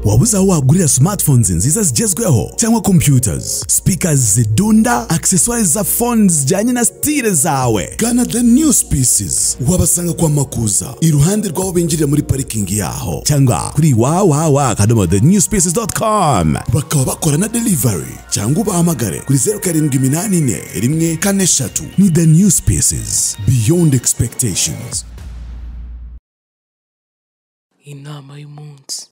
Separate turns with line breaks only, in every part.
waba uzi aho wagurira smartphones nziza zigezweho cyangwa computers speakers zidunda accessoires za phones zijyanye na style zawe gana the new species wabasanga kwa makuza iruhande rw'aho binjirira muri parikingi yaho cyangwa kuri wawawa akadomo the new species.com bakaba bakora na delivery cyangwa ubahamagare kuri zeru karindwi iminani ine rimwe kane eshatu ni the new species beyond expectations
inama y'umunsi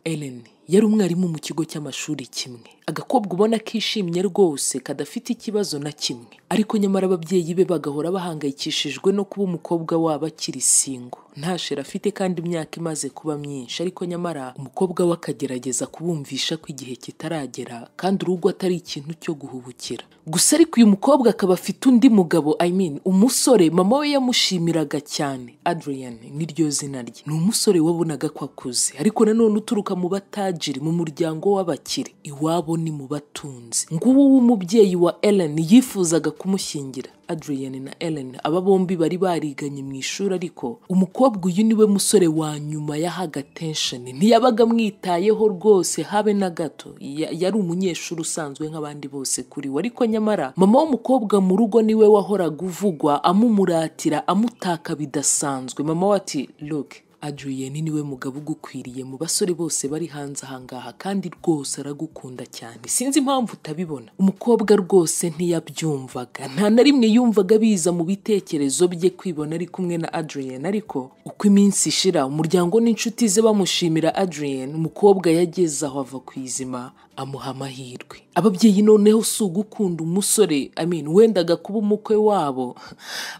Ellen yari umwarimu mu kigo cy'amashuri kimwe agakobwa ubona kishimye rwose kadafite ikibazo na kimwe ariko nyamara ababyeyi be bagahora bahangayikishijwe no kuba umukobwa wabo akiri singo nta sheri afite kandi imyaka imaze kuba myinshi ariko nyamara umukobwa we akagerageza kubumvisha ko igihe kitaragera kandi urugo atari ikintu cyo guhubukira gusa ariko uyu mukobwa akaba afite undi mugabo I mean umusore mama we yamushimiraga cyane Adrian niryo zina rye ni umusore wabonaga ko akuze ariko nanone uturuka mu batajiri mu muryango w'abakire iwabo ni mu batunzi nguwo w'umubyeyi wa Ellen yifuzaga kumushyingira Adrian na Ellen aba bombi bari bariganye mu ishuri ariko umukobwa uyu niwe musore wa nyuma yahaga attention ntiyabaga amwitayeho rwose habe na gato Ya- yari umunyeshuri usanzwe nk'abandi bose kuri we ariko nyamara mama w'umukobwa mu rugo niwe wahoraga uvugwa amumuratira amutaka bidasanzwe mama we ati look Adrien niwe mugabo ugukwiriye mu basore bose bari hanze ahangaha kandi rwose aragukunda cyane sinzi impamvu utabibona umukobwa rwose ntiyabyumvaga nta na rimwe yumvaga biza mu bitekerezo bye kwibona ari kumwe na Adrien ariko uko iminsi ishira umuryango n'inshuti ze bamushimira Adrien umukobwa yageze aho ava ku izima amuha amahirwe ababyeyi noneho si ugukunda umusore I mean, wendaga kuba umukwe wabo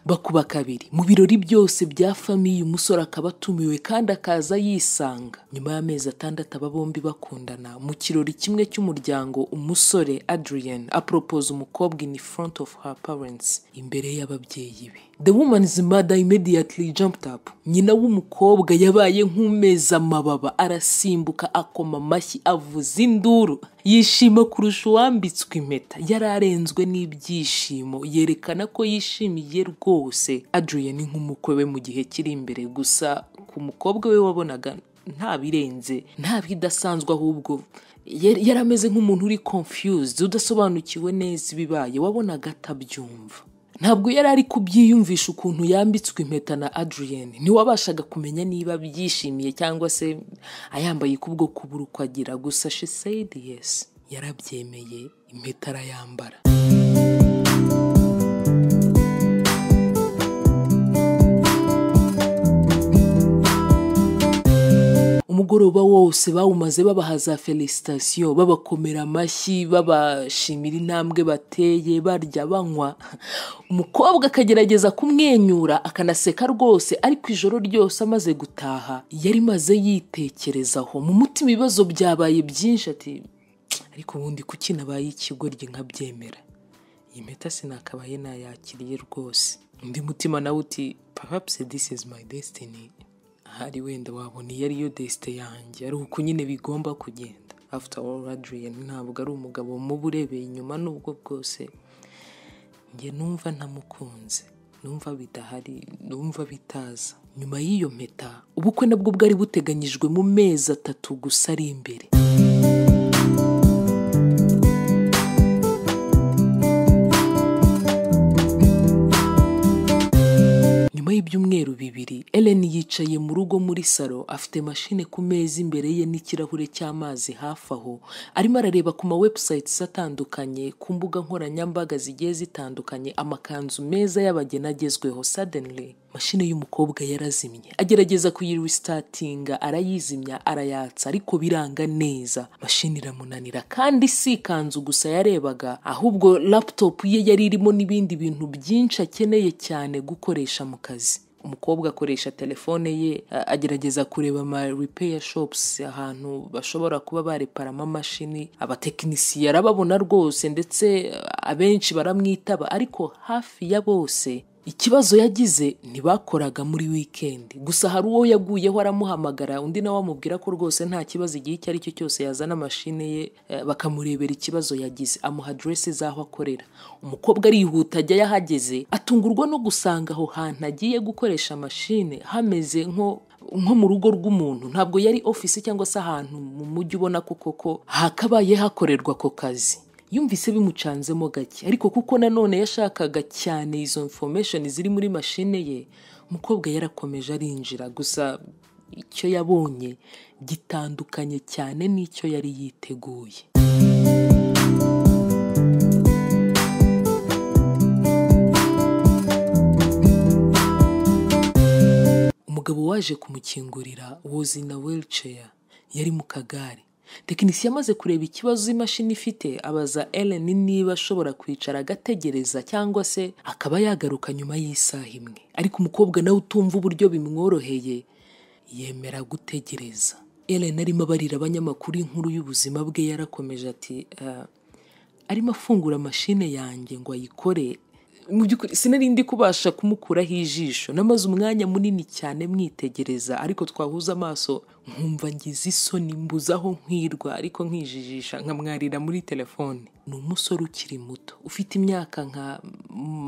bakuba kabiri mu birori byose bya famiye umusore akaba atumiwe kandi akaza yisanga nyuma y'amezi atandatu aba bombi bakundana mu kirori kimwe cy'umuryango umusore Adrian apropose umukobwa in front of her parents imbere y'ababyeyi be the woman's mother immediately jumped up nyina w'umukobwa yabaye nk'umeza amababa arasimbuka akoma amashyi avuza induru yishima kurusha uwambitswe impeta yari arenzwe n'ibyishimo yerekana ko yishimiye rwose Adrian nk'umukwe we mu gihe kiri imbere gusa ku mukobwa we wabonaga nta birenze nta bidasanzwe ahubwo yari yari ameze nk'umuntu uri confused udasobanukiwe neza ibibaye wabonaga atabyumva ntabwo yari ari kubyiyumvisha ukuntu yambitswe impeta na Adrian ntiwabashaga kumenya niba byishimiye cyangwa se ayambaye kubwo kubura uko agira gusa she said yes yarabyemeye impeta arayambara umugoroba wose bawumaze babaha za felicitasiyo babakomera amashyi babashimira intambwe bateye barya banywa umukobwa akagerageza kumwenyura akanaseka rwose ariko ijoro ryose amaze gutaha yari maze yitekerezaho mu mutima ibibazo byabaye byinshi ati ariko ubundi kuki nabaye ikigoryi nkabyemera iyi mpeta sinakabaye nayakiriye rwose undi mutima nawe uti perhaps this is my destiny ahari wenda wabona iyo ariyo desite yanjye ari uko nyine bigomba kugenda after all Adrian ntabwo ari umugabo muba urebeye inyuma n'ubwo bwose njye numva ntamukunze numva bidahari numva bitaza nyuma y'iyo mpeta ubukwe nabwo bwari buteganyijwe mu mezi atatu gusa ari imbere nyuma y'ibyumweru bibiri Ellen yicaye mu rugo muri salo afite mashine ku meza imbere ye n'ikirahure cy'amazi hafi aho arimo arareba ku ma websites atandukanye ku mbuga nkoranyambaga zigiye zitandukanye amakanzu meza y'abageni agezweho suddenly mashine y'umukobwa yarazimye agerageza kuyiristatinga arayizimya arayatsa ariko biranga neza mashini iramunanira kandi si ikanzu gusa yarebaga ahubwo laptop ye yari irimo n'ibindi bintu byinshi akeneye cyane gukoresha mu kazi umukobwa akoresha telefone ye a- agerageza kureba ama repair shops ahantu bashobora kuba bareparamo amamashini abatekinisiye arababona rwose ndetse abenshi baramwitaba ariko hafi ya bose ikibazo yagize ntibakoraga muri wikendi gusa hari uwo yaguyeho aramuhamagara undi nawe amubwira ko rwose nta kibazo igihe icyo ari cyo cyose yazana mashine ye eh, bakamurebera ikibazo yagize amuha aderesi z'aho akorera umukobwa arihuta ajya yahageze atungurwa no gusanga aho hantu agiye gukoresha mashine hameze nko nko mu rugo rw'umuntu ntabwo yari ofisi cyangwa se ahantu mu mujyi ubona ko koko hakabaye hakorerwa ako kazi yumvise bimucanzemo gake ariko kuko nanone yashakaga cyane izo information ziri muri mashine ye umukobwa yarakomeje arinjira gusa icyo yabonye gitandukanye cyane n'icyo yari yiteguye umugabo waje kumukingurira wozi na wheelchair yari mu kagare tekinisiye amaze kureba ikibazo imashini ifite abaza Ellen niba ashobora kwicara agategereza cyangwa se akaba yagaruka nyuma y'isaha imwe ariko umukobwa nawe utumva uburyo bimworoheye yemera gutegereza Ellen arimo abarira abanyamakuru inkuru y'ubuzima bwe yarakomeje ati "Ah, arimo afungura mashine yanjye ngo ayikore mu by'ukuri sinari ndi kubasha kumukuraho ijisho namaze umwanya munini cyane mwitegereza ariko twahuza amaso nkumva ngize isoni mbuze aho nkwirwa ariko nkijijisha nkamwarira muri telefone ni umusore ukiri muto ufite imyaka nka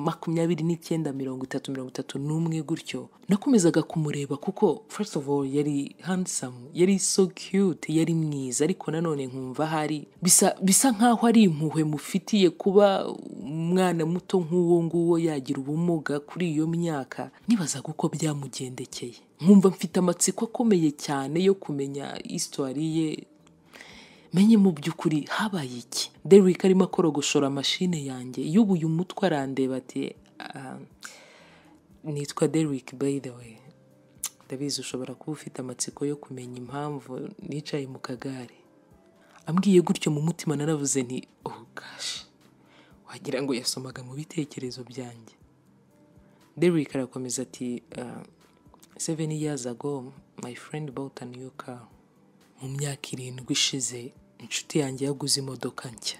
makumyabiri n'icyenda mirongo itatu mirongo itatu n'umwe gutyo nakomezaga kumureba kuko first of all yari handsome yari so cute yari mwiza ariko nanone nkumva hari bisa bisa nkaho ari impuhwe mufitiye kuba umwana muto nk'uwo nguwo yagira ubumuga kuri iyo myaka nibazaga uko byamugendekeye nkumva mfite amatsiko akomeye cyane yo kumenya isitori ye menye mu by'ukuri habaye iki Derrick arimo akorogoshora mashine yanjye yubuye umutwe arandeba ati "Ah, nitwa Derrick by the way ndabizi ushobora kuba ufite amatsiko yo kumenya impamvu nicaye mu kagare ambwiye gutyo mu mutima naravuze nti oh gosh wagira ngo yasomaga mu bitekerezo byanjye Derrick arakomeza ati "Ah, seven years ago my friend bought a new car mu myaka irindwi ishize inshuti yanjye yaguze imodoka nshya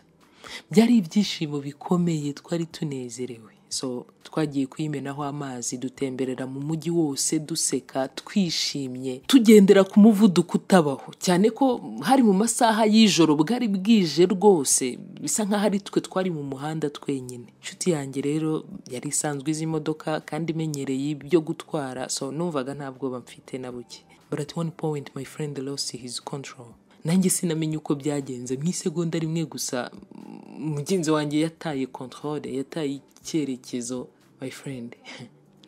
byari ibyishimo bikomeye twari tunezerewe so twagiye kuyimenaho amazi dutemberera mu mujyi wose duseka twishimye tugendera ku muvuduko utabaho cyane ko hari mu masaha y'ijoro bwari bwije rwose bisa nkaho ari twe twari mu muhanda twenyine inshuti yanjye rero yari isanzwe izi imodoka kandi imenyereye ibyo gutwara so numvaga nta bwoba mfite na buke but at one point my friend lost his control nanjye sinamenye uko byagenze mu isegonda rimwe gusa mm, mugenzi wanjye yataye controle yataye icyerekezo my friend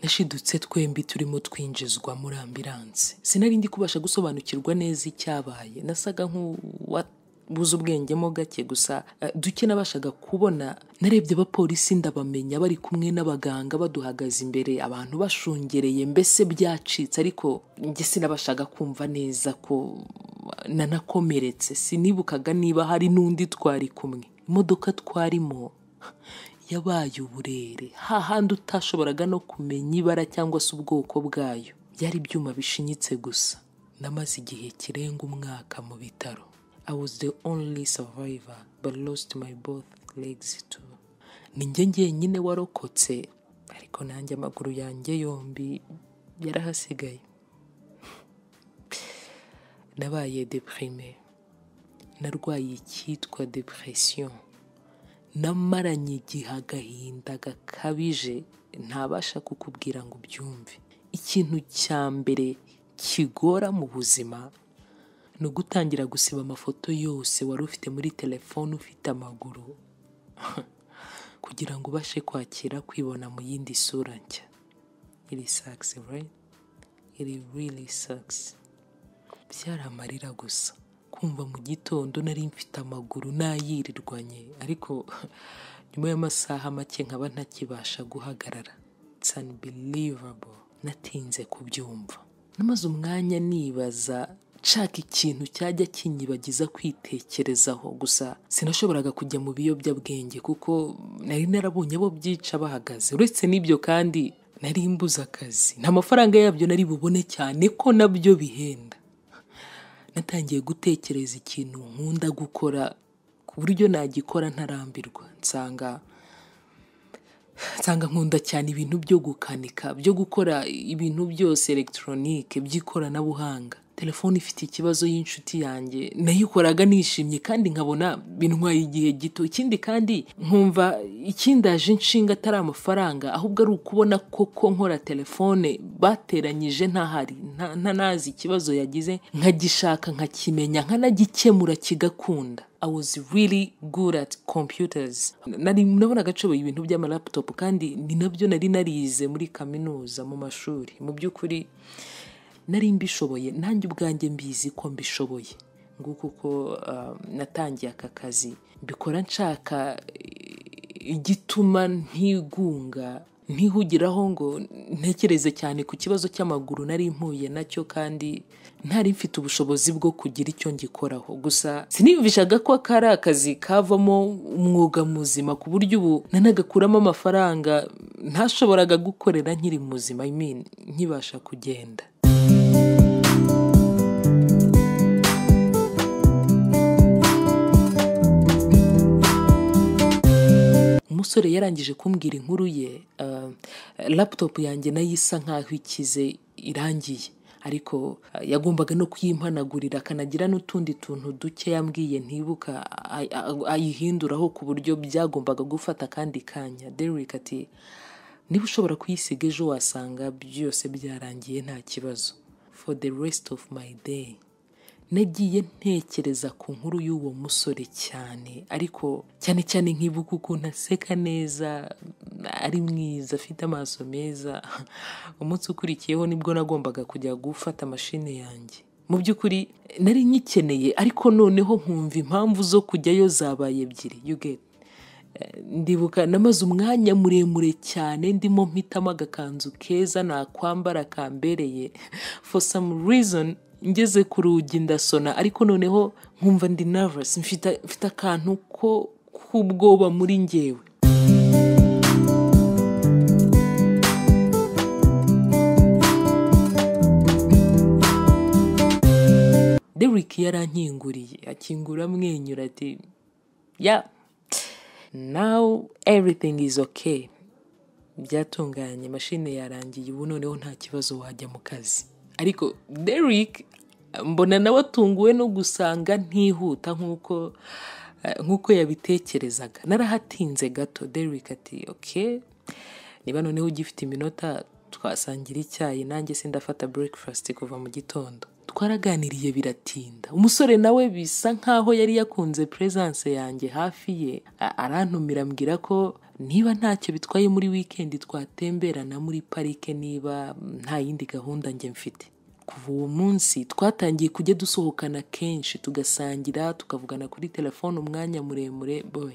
nashidutse twembi turimo twinjizwa muri ambiranse sinari ndi kubasha gusobanukirwa neza icyabaye nasaga nk'uwabuze ubwengemo gake gusa eh, duke nabashaga kubona narebye abapolisi ndabamenya bari kumwe n'abaganga baduhagaze imbere abantu bashungereye mbese byacitse ariko njye sinabashaga kumva neza ko nanakomeretse sinibukaga niba hari n'undi twari kumwe imodoka twarimo yabaye uburere hahandi utashoboraga no kumenya ibara cyangwa se ubwoko bwayo byari ibyuma bishinyitse gusa namaze igihe kirenga umwaka mu bitaro I was the only survivor but lost my both legs too ni njye njyenyine warokotse ariko nanjye amaguru yanjye yombi yarahasigaye nabaye deprime narwaye icyitwa depression namaranye igihe agahinda gakabije ntabasha kukubwira ngo ubyumve ikintu cya mbere kigora mu buzima ni ugutangira gusiba amafoto yose wari ufite muri telefone ufite amaguru kugira ngo ubashe kwakira kwibona mu yindi sura nshya iri sakisi right iri really sakisi byari amarira gusa kumva mu gitondo nari mfite amaguru nayirirwanye ariko nyuma y'amasaha make nkaba ntakibasha guhagarara It's unbelievable natinze kubyumva namaze umwanya nibaza nshaka ikintu cyajya kinyibagiza kwitekerezaho gusa sinashoboraga kujya mu biyobyabwenge kuko nari narabonye abo byica bahagaze uretse n'ibyo kandi nari mbuze akazi nta mafaranga yabyo nari bubone cyane ko nabyo bihenda natangiye gutekereza ikintu nkunda gukora ku buryo nagikora ntarambirwa nsanga nsanga nkunda cyane ibintu byo gukanika byo gukora ibintu byose elegitoronike by'ikoranabuhanga telefone ifite ikibazo y'inshuti yanjye nayikoraga nishimye kandi nkabona bintwaye igihe gito ikindi kandi nkumva ikindaje inshinga atari amafaranga ahubwo ari ukubona koko nkora telefone bateranyije ntahari nta- ntanazi ikibazo yagize nkagishaka nkakimenya nkanagikemura kigakunda I was really good at computers. Nari nabonaga nshoboye ibintu by'amalaputopu kandi ni nabyo nari narize muri kaminuza mu mashuri. Mu by'ukuri nari mbishoboye nanjye ubwanjye mbizi ko mbishoboye. Nguko uko ah, natangiye aka kazi mbikora nshaka eh, igituma ntigunga ntihugiraho ngo ntekereze cyane ku kibazo cy'amaguru nari mpuye nacyo kandi ntari mfite ubushobozi bwo kugira icyo ngikoraho gusa siniyumvishaga ko kari akazi kavamo umwuga muzima ku buryo ubu nanagakuramo amafaranga ntashoboraga gukorera nkiri muzima I mean, nkibasha kugenda umusore yarangije kumbwira inkuru ye ah, laputopu yanjye nayo isa nk'aho ikize irangiye ariko ah, yagombaga no kuyimpanagurira akanagira n'utundi tuntu duke yambwiye ntibuka ay- ay- ayihinduraho ku buryo byagombaga gufata akandi kanya derrick ati niba ushobora kuyisiga ejo wasanga byose byarangiye nta kibazo for the rest of my day nagiye ntekereza ku nkuru y'uwo musore cyane ariko cyane cyane nkibuka ukuntu aseka neza ari mwiza afite amaso meza umunsi ukurikiyeho nibwo nagombaga kujya gufata mashine yanjye mu by'ukuri nari nyikeneye ariko noneho nkumva impamvu zo kujyayo zabaye ebyiri you get ndibuka namaze umwanya muremure cyane ndimo mpitamo agakanzu keza nakwambara kambereye for some reason ngeze ku rugi ndasona ariko noneho nkumva ndi nervous mfite mfite akantu ko k'ubwoba muri ngewe Derrick yarankinguriye akingura amwenyura ati ya now everything is okay byatunganye mashine yarangiye ubu noneho nta kibazo wajya mu kazi ariko Derrick mbona nawe atunguwe no gusanga ntihuta nk'uko eh, nk'uko yabitekerezaga narahatinze gato Derrick ati okay niba noneho ugifite iminota twasangira icyayi nanjye sindafata breakfast kuva mu gitondo twaraganiriye biratinda umusore nawe bisa nkaho yari yakunze presence yanjye hafi ye A- arantumira ambwira ko niba ntacyo bitwaye muri weekend twatemberana muri parike niba nta yindi gahunda njye mfite kuva uwo munsi twatangiye kujya dusohokana kenshi tugasangira tukavugana kuri telefone umwanya muremure boy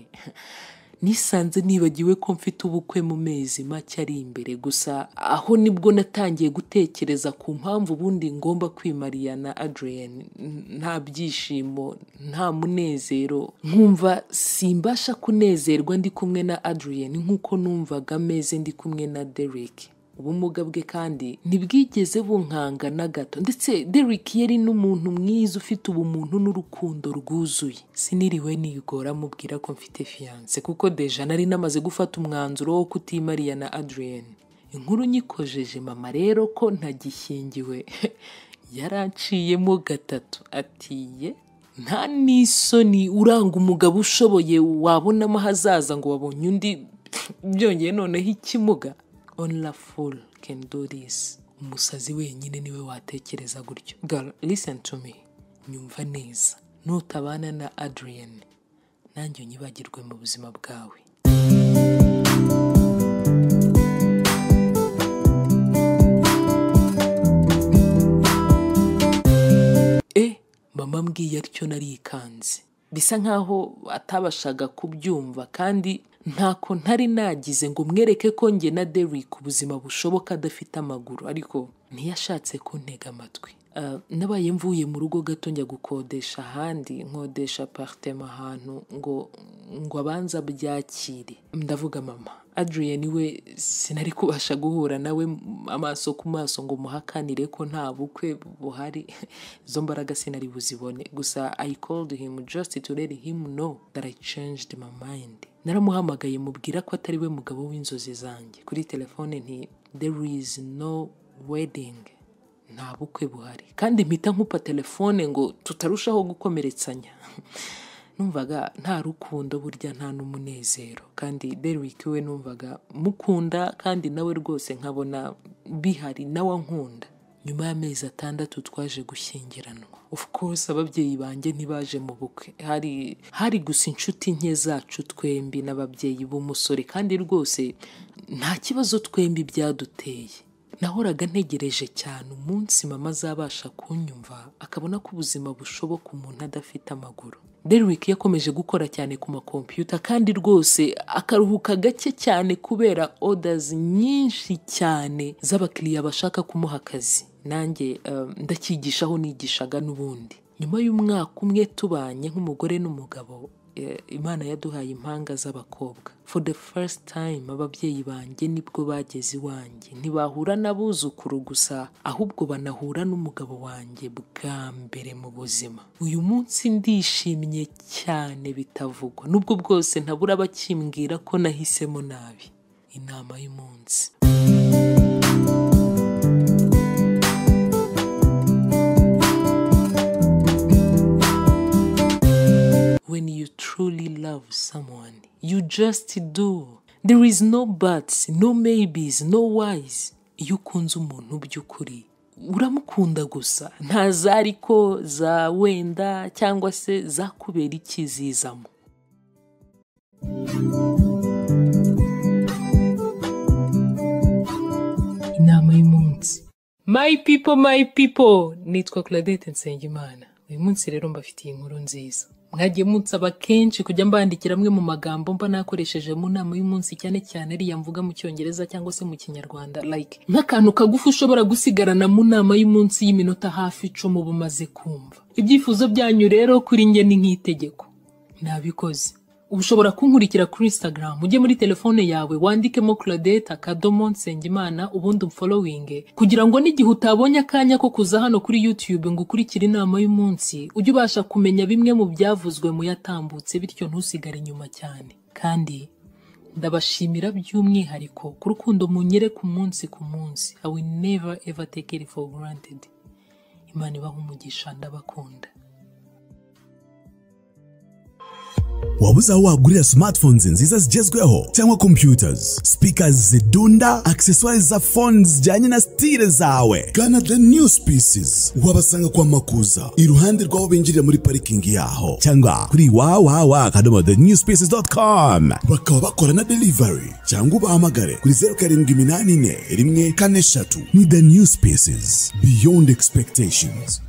nisanze nibagiwe ko mfite ubukwe mu mezi make ari imbere gusa aho nibwo natangiye gutekereza ku mpamvu ubundi ngomba kwimarira na Adrien N- nta byishimo nta munezero nkumva simbasha kunezerwa ndi kumwe na Adrien nk'uko numvaga ameze ndi kumwe na Derek ubumuga bwe kandi ntibwigeze bunkanga na gato ndetse Derrick yari n'umuntu mwiza ufite ubumuntu n'urukundo rwuzuye siniriwe nigora mubwira ko mfite fiyanse kuko deja nari namaze gufata umwanzuro wo kutimariya na Adrien inkuru nyikojeje mama rero ko ntagishyingiwe yaranciyemo gatatu ati ye nta n'isoni uranga umugabo ushoboye wabonamo ahazaza ngo wabonye undi byongeye noneho ikimuga only a fool can do this umusazi wenyine niwe watekereza gutyo girl listen to me nyumva neza nutabana na adrian nanjye unyibagirwe mu buzima bwawe e mama mbwiye atyo narikanze bisa nkaho atabashaga kubyumva kandi ntako ntari nagize ngo mwereke ko njye na Derrick ubuzima bushoboka adafite amaguru ariko ntiyashatse kuntega amatwi Ah, nabaye mvuye mu rugo gato njya gukodesha ahandi nkodesha aparitema ahantu ngo ngo abanza byakire ndavuga mama adrian we sinari kubasha guhura nawe amaso ku maso ngo muhakanire ko nta bukwe buhari izo mbaraga sinari buzibone gusa i called him just to let him know that i changed my mind naramuhamagaye mubwira ko atari we mugabo w'inzozi zanjye kuri telefone nti there is no wedding nta bukwe buhari kandi mpita nkupa telefone ngo tutarushaho gukomeretsanya numvaga nta rukundo burya nta n'umunezero kandi Derrick we numvaga mukunda kandi nawe rwose nkabona bihari nawe ankunda nyuma y'amezi atandatu twaje gushyingiranwa of course ababyeyi banjye ntibaje mu bukwe hari hari gusa inshuti nke zacu twembi n'ababyeyi b'umusore kandi rwose nta kibazo twembi byaduteye nahoraga ntegereje cyane umunsi mama azabasha kunyumva akabona ko ubuzima bushoboka umuntu adafite amaguru Derrick yakomeje gukora cyane ku makompiyuta kandi rwose akaruhuka gake cyane kubera orders nyinshi cyane z'abakiriya bashaka kumuha akazi nanjye eh, ndacyigishaho nigishaga n'ubundi nyuma y'umwaka umwe tubanye nk'umugore n'umugabo eh, imana yaduhaye impanga z'abakobwa for the first time ababyeyi banjye nibwo bageze iwanjye ntibahura n'abuzukuru gusa ahubwo banahura n'umugabo wanjye bwa mbere mu buzima uyu munsi ndishimye cyane bitavugwa nubwo bwose ntabura abakimbwira ko nahisemo nabi inama y'umunsi when you truly love someone. You just do. There is no buts, no maybes, no whys. Iyo ukunze umuntu by'ukuri uramukunda gusa nta za ariko za wenda cyangwa se zakubera ikizizamo inama y'umunsi my people my people nitwa Claudette Nsengimana uyu munsi rero mbafitiye inkuru nziza mwagiye munsaba kenshi kujya mbandikira amwe mu magambo mba nakoresheje mu nama y'umunsi cyane cyane ariya mvuga mu cyongereza cyangwa se mu kinyarwanda like nk'akantu kagufi ushobora gusigarana mu nama y'umunsi y'iminota hafi icumi uba umaze kumva ibyifuzo byanyu rero kuri njye ni nk'itegeko nabikoze ubu ushobora kunkurikira kuri instagram ujye muri telefone yawe wandikemo claudette akadomo nsengimana ubundi umfolowinge kugira ngo n'igihe utabonye akanya ko kuza hano kuri youtube ngo ukurikire inama y'umunsi ujye ubasha kumenya bimwe mu byavuzwe mu yatambutse bityo ntusigare inyuma cyane kandi ndabashimira by'umwihariko ku rukundo munyereka umunsi ku munsi i will never ever take it for granted imana ibaha umugisha ndabakunda
wabuze aho wagurira smartphones nziza zigezweho cyangwa computers speakers zidunda accessoires za phones zijyanye na stile zawe gana the new species wabasanga kwa makuza iruhande rw'aho binjirira muri parikingi yaho cyangwa kuri www.thenewspecies.com bakaba bakora na delivery cyangwa ubahamagare kuri zeru karindwi iminani ine rimwe kane eshatu ni the new species beyond expectations